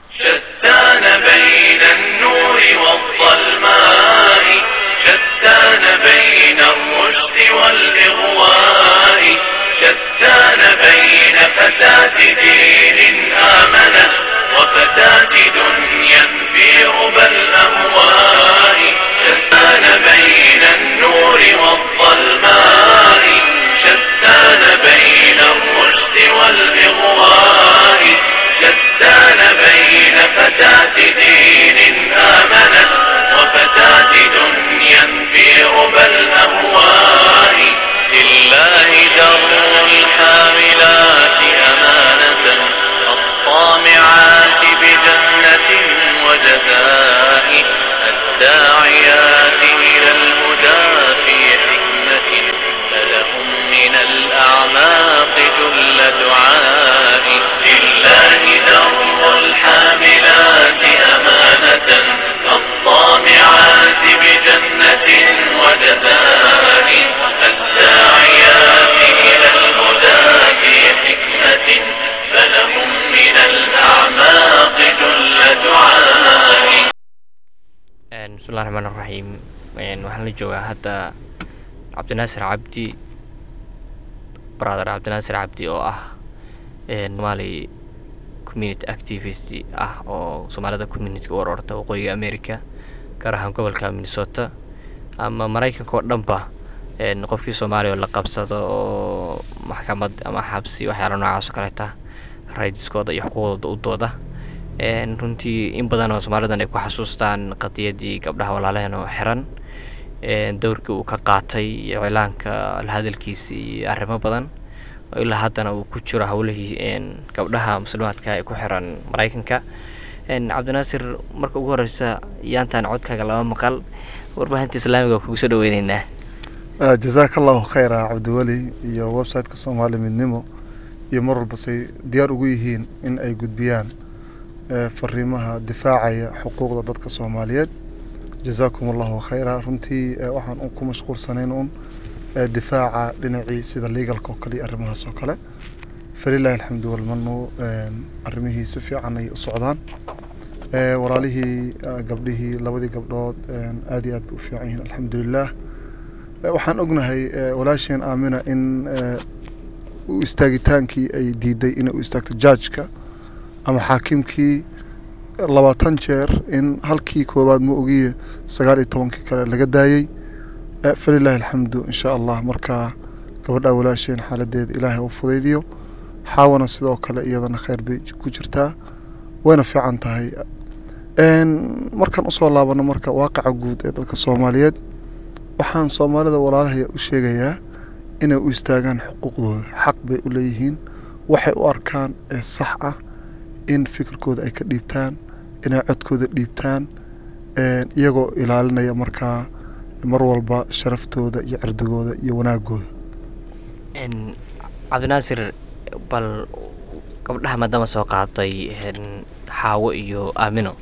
شتان بين النور والظلماء شتان بين الرشد والإغواء شتان بين فتاة دين آمنت وفتاة دنيا في ربى الأهواء شتان بين النور والظلماء شتان بين الرشد والإغواء شتان بين فتاة دين آمنت وفتاة دنيا في ربى الأهواء لله در الحاملات أمانة الطامعات بجنة وجزاء الداعيات إلى الهدى في حكمة فلهم من الأعماق جل دعاء لله در الحاملات أمانة الطامعات بجنة وجزاء الداعيات إلى الهدى في حكمة فلهم من الأعماق جل دعاء bismillahi raxmaan raxiim waxaan la joogaa hadda cabdinaasir cabdi brother cabdinaasir cabdi oo ah somaali community activist ah oo soomaalida community u ororta waqooyiga america gaar ahaan gobolka minnesota ama maraykanka oo dhanba qofkii soomaaliya oo la qabsado oo maxkamad ama xabsi waxyaala noocaas oo kaleeta raydiskooda iyo xuquuqdooda u dooda runtii in badan oo soomaalidan ay ku xasuustaan qadiyadii gabdhaha walaalaheen oo xiran dowrkii uu ka qaatay iyo cilaanka la hadalkiisa iyo arrimo badan oo ilaa haddana uu ku jiro howlihii gabdhaha muslimaadka ee ku xiran maraykanka cabdinaasir marka ugu horeysa yaantaan codkaaga laba maqal warbaahinta islaamiga kugu soo dhaweyneynaa jazaaka allahu khayra cabdiweli iyo website-ka soomaali midnimo iyo mar walba say diyaar ugu yihiin in ay gudbiyaan fariimaha difaacaya xuquuqda dadka soomaaliyeed jazaakum allahu khayra runtii waxaan ku mashquulsanayn un difaaca dhinacii sida legalka oo kale iyo arrimahaas oo kale falilahi alxamdu walmanu arrimihii si fiican ay u socdaan walaalihii gabdhihii labadii gabdhood aad iyo aad bay u fiican yihiin alxamdulilah waxaan ognahay walaasheen aamina in u istaagitaankii ay diiday inay u istaagto jaajka ama xaakimkii labaatan jeer in halkii koowaad ma ogiye sagaal iyo tobankii kale laga daayey falilahi alxamdu in sha allah markaa gabadhaa walaasheen xaaladeeda ilaahay u fudaydiyo xaawana sidoo kale iyadana kheyr bay ku jirtaa wayna fiican tahay markaan usoo laabano marka waaqaca guud ee dadka soomaaliyeed waxaan soomaalida walaalahaya u sheegayaa inay u istaagaan xuquuqdooda xaq bay u leeyihiin waxay u arkaan ee sax ah in fikirkooda ay ka dhiibtaan inay codkooda dhiibtaan iyagoo ilaalinaya markaa mar walba sharaftooda iyo cirdigooda iyo wanaagooda cabdinaasir bal gabdhaha maadaama soo qaaday xaawo iyo aamino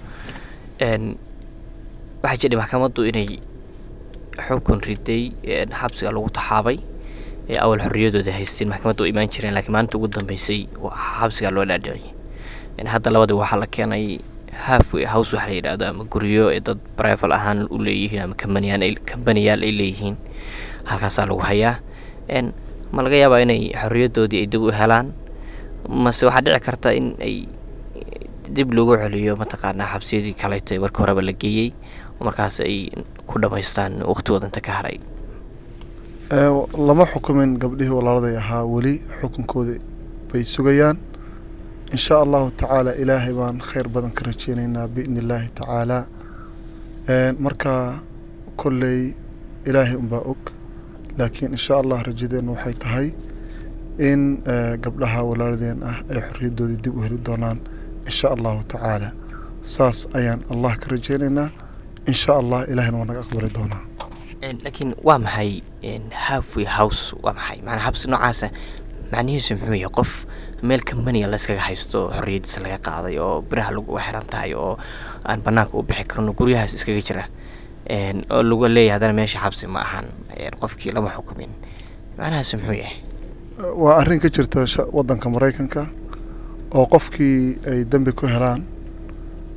waxaa jidhay maxkamaddu inay xukun riday xabsiga lagu taxaabay awal xorriyadooda haysteen maxkamadda u imaan jireen lakiin maalinta ugu dambeysay xabsigaa loo dhaadhiciyay hadda labadii waxaa la keenay halfway house waxa la yidhahdo ama guryo ee dad brival ahaan u leeyihiin ama kambaniyaan kambaniyaal ay leeyihiin halkaasaa lagu hayaa ma laga yaabaa inay xorriyadoodii ay dib u helaan mase waxaa dhici karta in ay dib loogu celiyo mataqaanaa xabsiyadii kaleeto ee markii horeba la geeyey oo markaas ay ku dhamaystaan waqtigooda inta ka haray lama xukumin gabdhihii walaaladay ahaa weli xukunkooda bay sugayaan in sha allahu tacaala ilaahay baan kheyr badan ka rajeyneynaa biidni illaahi tacaala marka kolley ilaahay unbaa og laakiin in sha allah rajadeenna waxay tahay in gabdhaha walaaladeen ah ay xorriyadoodii dib u heli doonaan in sha allahu tacaala saas ayaan allah ka rajeyneynaa in sha allah ilaahayna waa naga aqbali doonaa laakiin waa maxay halfway house waa maxay maanaa xabsi noocaasa macnihiisu muxuu yahay qof meel kambaniya layskaga haysto xorriyadiisa laga qaaday oo biraha lagu xiran tahay oo aan banaanka u bixi karno guryahaas iskaga jira oo lagu leeyahay haddana meesha xabsi ma ahan qofkii lama xukumin macnahaas muxuu yahay waa arrin ka jirta sha- waddanka maraykanka oo qofkii ay dembi ku helaan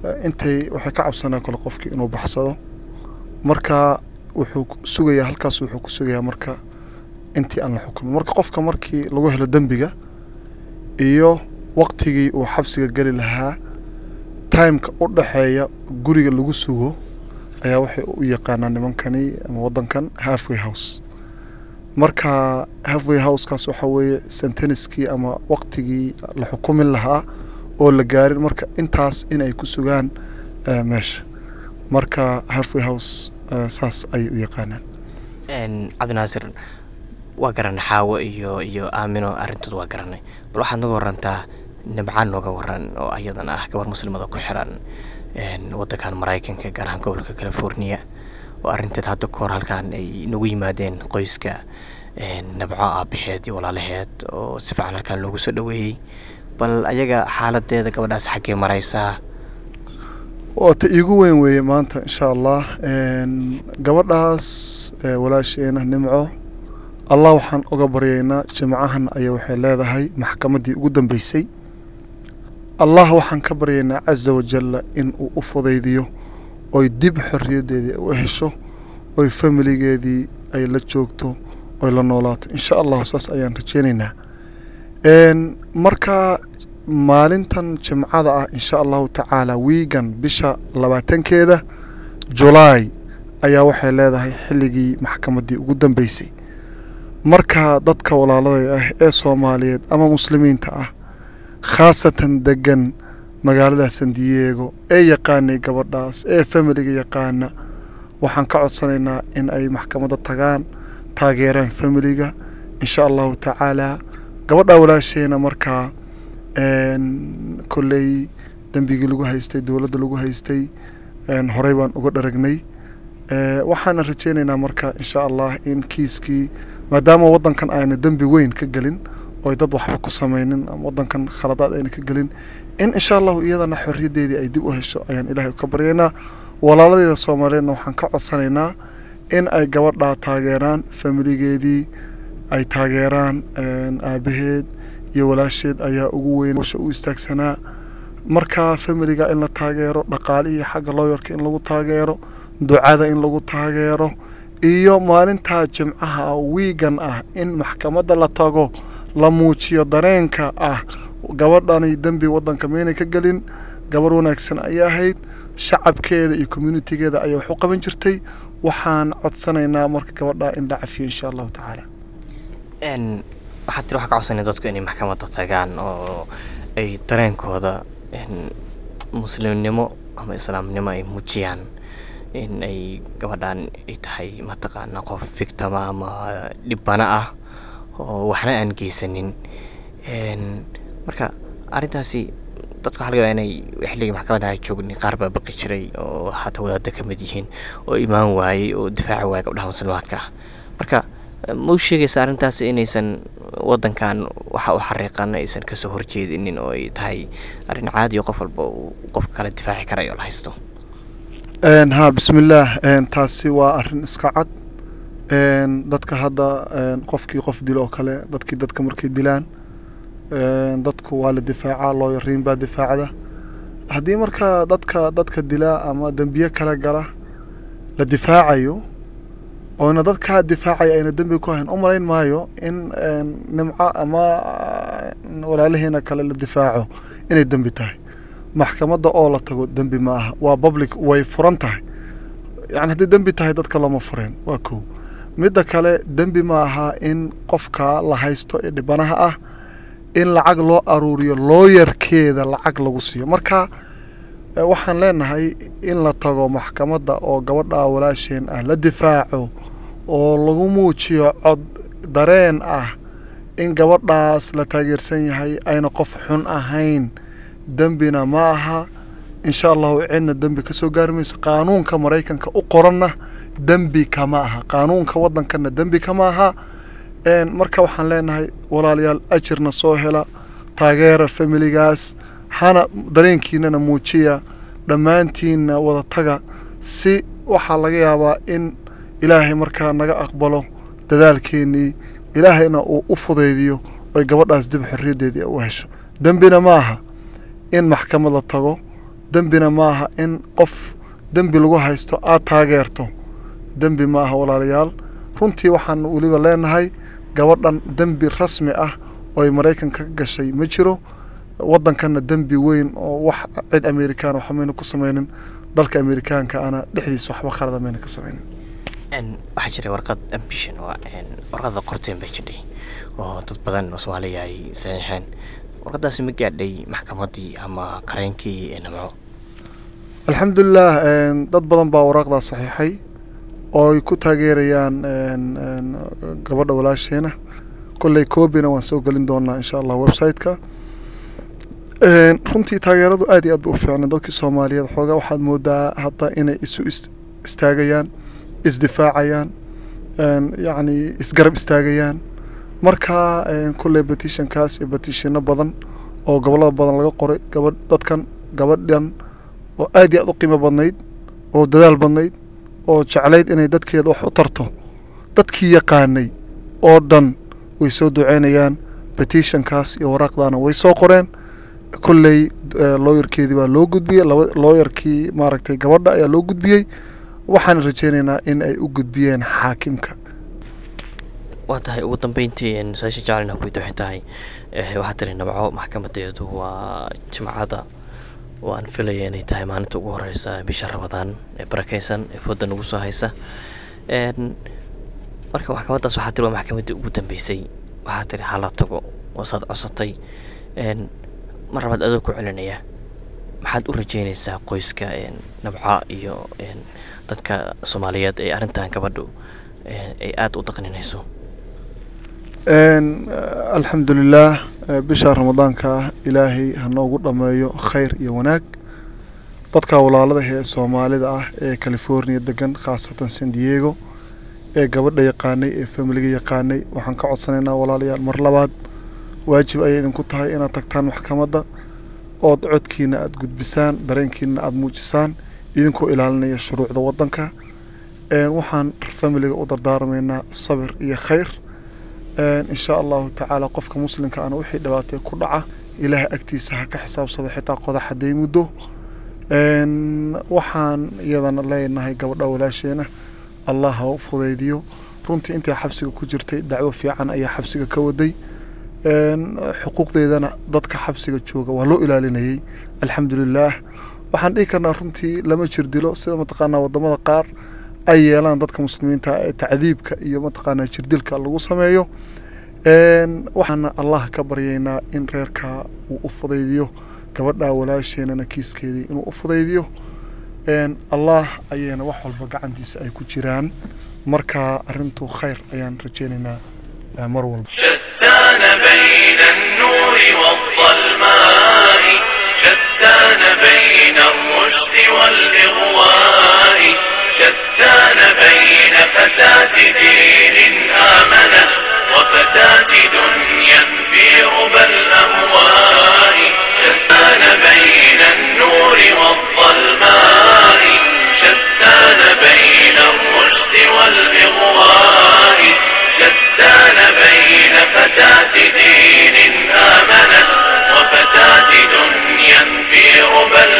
eh, intay waxay ka cabsanaan kale qofkii inuu baxsado marka wuxuu ku- sugayaa halkaas wuxuu ku sugayaa marka intii aan la xukumin marka qofka markii lagu helo dembiga iyo waqtigii uu xabsiga geli lahaa timeka u dhexeeya guriga lagu sugo ayaa waxay u yaqaanaan nimankani ama wadankan halfway house marka halfway housekaas waxa weeye senteniskii ama waqtigii la xukumin lahaa oo la gaarin marka intaas inay ku sugaan eh, meesha marka halfway house eh, saas ayay u yaqaanaan Een, cabdinaasir waa garanay xaawo iyo iyo aamino arrintood waa garanay bal waxaad naga warantaa nimcaan nooga waran oo ayadana ah gabar muslimada ku xiran een, wadankan maraykanka gaar ahaan gobolka california oo arrinteed hadda ka hor halkan ay nagu yimaadeen qoyska een, nabco aabaheed iyo walaalaheed oo si fiican halkan loogu soo dhaweeyey bal ayaga xaaladeeda gabadhaas xaggee maraysaa waa ta iigu weyn weeye maanta insha allah Een, gabadhaas eh, walaasheena nimco allah waxaan uga baryaynaa jimcahan ayaa waxay leedahay maxkamaddii ugu dambeysay allah waxaan ka baryaynaa casa wajalla in uu u fudaydiyo oy dib xorriyaddeedii u hesho oy familigeedii ay la joogto oy la noolaato insha allahu saas ayaan rajeynaynaa Een, marka maalintan jimcada ah insha allahu tacaala wiigan bisha labaatankeeda julaay ayaa waxay leedahay xilligii maxkamaddii ugu dambeysay marka dadka walaalada ah ee soomaaliyeed ama muslimiinta ah khaasatan degan magaalada san diego ee yaqaanay gabadhaas ee familiga yaqaana waxaan ka codsanaynaa in ay maxkamadda tagaan taageeraan familiga insha allahu tacaala gabadha walaasheena markaa een, kolley dembigii lagu haystay dowladda lagu haystay een, horey baan uga dharagnay Eh, waxaana rajeynaynaa marka insha allah in kiiskii maadaama wadankan ayna dembi weyn ka gelin oy dad waxba ku sameynin ama wadankan khaladaad ayna ka gelin in insha allahu iyadana xorriyaddeedii ay dib u hesho ayaan ilaahay ka baryaynaa walaaladeeda soomaaliyeedna waxaan ka codsanaynaa in ay gabadhaa taageeraan familigeedii ay taageeraan een, aabaheed iyo walaasheed ayaa ugu weyn washa u istaagsanaa marka familiga in la taageero dhaqaalihii xagga looyarka in lagu taageero ducada in lagu taageero iyo maalintaa jimcaha wiigan ah in maxkamadda la tago la muujiyo dareenka ah gabadhani dembi wadanka maynay ka gelin gabar wanaagsan ayay ahayd shacabkeeda iyo communitigeeda ayaa wax u qaban jirtay waxaan codsanaynaa marka gabadha in la cafiyo insha allahu tacaala Een, waxaad tiri waxaa ka codsanaya dadku inay maxkamadda tagaan oo ay dareenkooda een, muslimnimo ama islaamnimo ay muujiyaan in ay gabadhan ay tahay mataqaana qof victima ama dhibana ah oo waxna aan geysanin Een, marka arrintaasi dadka waxaa laga yaabaa inay xilligii maxkamadda ay joogni qaar baa baqi jiray oo hata wadaadda ka mid yihiin oo imaan waayey oo difaaci waayay gabdhaha muslimaadka ah marka ma u sheegaysa arrintaasi inaysan wadankan waxa u xariiqan aysan kasoo horjeedinin oo ay tahay arrin caadi oo qof walba uu qofka kale difaaci karayo la haysto Een, ha bismillaah een, taasi waa arrin iska cad Een, dadka hadda een, qofkii qof dilo oo kale dadkii dadka markay dilaan een, dadku waa la difaacaa looyariin baa difaacda haddii marka dadka dadka dilaa ama dembiye kala gala la difaacayo oona dadkaa difaacaya ayna dembi ku hayn u malayn maayo in een, nimco ama een, walaalaheena kale la difaaco inay dembi tahay maxkamadda oo la tago dembi ma aha waa public way furan tahay yani haddii dembi tahay dadka lama fureen waa kow midda kale dembi ma aha in qofka la haysto ee dhibanaha ah in lacag loo aruuriyo looyarkeeda lacag lagu siiyo marka eh, waxaan leenahay in la tago maxkamadda oo gabadha walaasheen ah la difaaco oo lagu muujiyo cod dareen ah in gabadhaas la taageersan yahay ayna qof xun ahayn dembina ma aha insha allahu cidna dembi ka soo gaari mayso qaanuunka maraykanka u qoranna dembi kama aha qaanuunka waddankana dembi kama aha Een, marka waxaan leenahay walaalayaal ajirna soo hela taageera familigaas hana dareenkiinana muujiya dhammaantiinna wada taga si waxaa laga yaabaa in ilaahay markaa naga aqbalo dadaalkeennii ilaahayna uu u fudaydiyo oy gabadhaas dib xorriyaddeedii u hesho dembina ma aha in maxkamad la tago dembina maaha in qof dembi lagu haysto aad taageerto dembi ma aha walaalayaal runtii waxaan weliba leenahay gabadhan dembi rasmi ah oo ay maraykanka ka gashay ma jiro waddankanna dembi weyn oo wax cid amerikaan waxa mayna ku sameynin dalka amerikaanka ana dhexdiisa waxba khalada mayna ka sameynin Een, waxaa jiray warqad ambition waa een, warqada qorteen bay jidhay oo dad badan oo soomaaliya ay saxiixeen warqadaasi ma gaadhay maxkamaddii ama qareenkii ee namco alxamdulilah een, dad badan baa waraaqdaa saxiixay oo ay ku taageerayaan een, een, gabadha walaasheena kolley koobina waan soo gelin doonaa insha allah website-ka Een, runtii taageeradu aad iyo aad bay u fiicnay dadkii soomaaliyeed xoogaa waxaad moodaa hadda inay isu is- istaagayaan isdifaacayaan een, yacni isgarab istaagayaan marka een, kolley petitionkaas iyo petitiono badan oo gobollada badan laga qoray gabadh dadkan gabadhan oo aad iyo aad u qiimo badnayd oo dadaal badnayd oo jeclayd inay dadkeeda wax u tarto dadkii yaqaanay oo dhan way soo duceynayaan petitionkaas iyo waraaqdaana way soo qoreen kolley eh, looyarkeedii baa loo gudbiyey laba looyarkii maaragtay gabadha ayaa loo gudbiyey waxaan rajaynaynaa in ay u gudbiyeen xaakimka waa tahay ugu dambeyntii een, su-aasha jecelna ku waxay tahay eh, waxaa tiri namco maxkamadeedu waa jimcada oo aan filaya inay tahay maalinta ugu horeysa bisha ramadaan ee barakeysan ee fooda nagu soo haysa Een, marka maxkamaddaas waxaa tiri waa maxkamaddii ugu dambeysay waxaa tiri hala tago waasaad codsatay Een, mar labaad adoo ku celinaya maxaad u rajeynaysaa qoyska een, nabca iyo een, dadka soomaaliyeed ee arrintan gabadhu een, ay aada u daqninayso Een, eh, alxamdulilaah eh, bisha ramadaanka ah ilaahay ha noogu dhammeeyo khayr iyo wanaag dadka walaalada ee soomaalida ah ee california degan khaasatan san diego ee gabadha yaqaanay ee familiga yaqaanay waxaan ka codsanaynaa walaalayaal mar labaad waajib ayay idinku tahay inaad tagtaan maxkamadda ood codkiina aada gudbisaan dareenkiina aada muujisaan idinkoo ilaalinaya shuruucda waddanka Een, waxaan familiga u dardaarmaynaa sabir iyo khayr Een, in sha allahu tacaala qofka muslimka ana wixii dhibaatay ku dhaca ilaahay agtiisa ha ka xisaabsado xitaa qodax hadday muddo Een, waxaan iyadana leenahay gabadha walaasheena allah ha u fudaydiyo runtii intay xabsiga ku jirtay dacwo fiican ayaa xabsiga ka waday Een, xuquuqdeedana dadka xabsiga jooga waa loo ilaalinayay alxamdulilaah waxaan dhihi karnaa runtii lama jir dilo sida mataqaanaa wadamada qaar ay yeelaan dadka muslimiinta ee tacdiibka iyo mataqaanaa jirdilka lagu sameeyo Een, waxaana allah ka baryaynaa in reerka uu u fudaydiyo gabadha walaasheenana kiiskeedii inuu u fudaydiyo Een, allah ayayna wax walba gacantiisa ay ku jiraan marka arrintu khayr ayaan rajaynaynaa eh, mar walba شتان بين النور والظلماء شتان بين الرشد والإغواء شتان بين فتاة دين آمنت وفتاة دنيا في ربى الأهواء شتان بين النور والظلماء شتان بين الرشد والإغواء شتان بين فتاة دين آمنت وفتاة دنيا في ربى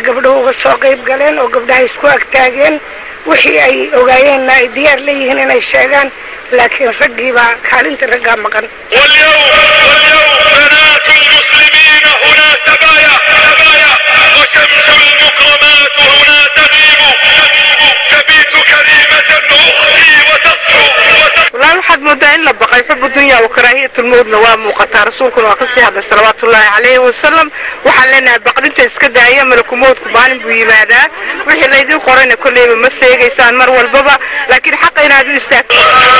gabdhuhu uga soo qayb galeen oo gabdhaha isku agtaageen wixii ay ogaayeenna ay diyaar leeyihiin inay sheegaan laakiin raggii baa kaalinta raggaa maqan واليوم واليوم بنات المسلمين هنا سبايا سبايا وشمس المكرمات هنا تغيب تبيت كريمة أختي وتصحو وتصحو walaal waxaad moodaa in la baqay xubu dunya wa karaahiyatulmowdna waa muuqataa rasuulkuna waa kasii hadlay salawaatullaahi calayhi wasalam waxaan leenahay baqdinta iska daaya malakumowdku maalin buu yimaadaa wixii laydin qorayna kolleyba ma seegaysaan mar walbaba laakiin xaqa inaad u istaagto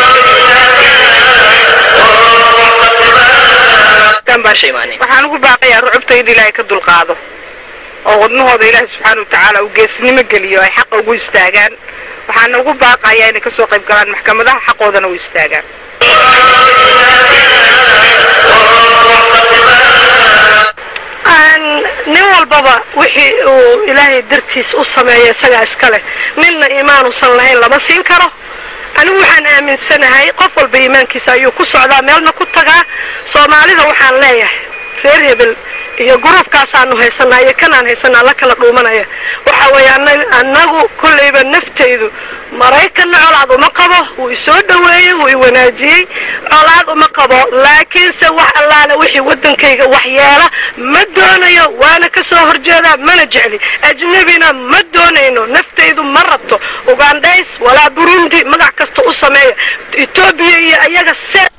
waxaan ugu baaqayaa rucubta in ilaahay ka dulqaado oo wadnahooda ilaahay subxaana watacaala uu geesnimo geliyo ay xaqa ugu istaagaan waxaana ugu baaqayaa inay kasoo qayb galaan maxkamadaha xaqoodana u istaagaan nin walbaba wixii uu ilaahay dartiis u sameeyo isagaa iska leh ninna iimaanusan lahayn lama siin karo anigu waxaan aaminsanahay qof walba iimaankiisa ayuu ku socdaa meelna ku tagaa soomaalida waxaan leeyahay reer hebel iyo gruubkaasaanu haysanaa iyo kanaan haysanaa la kala dhuumanaya waxa weeye annagu kollayba naftaydu maraykanna colaad uma qabo wuu isoo dhoweeyey wuu i wanaajiyey colaad uma qabo laakiinse wax allaale wixii waddankayga waxyeela ma doonayo waana ka soo horjeedaa mana jecli ajnebina ma doonayno naftaydu ma rabto ugandhays walaa burundi magac kasta u sameeya etoobiya iyo ayaga se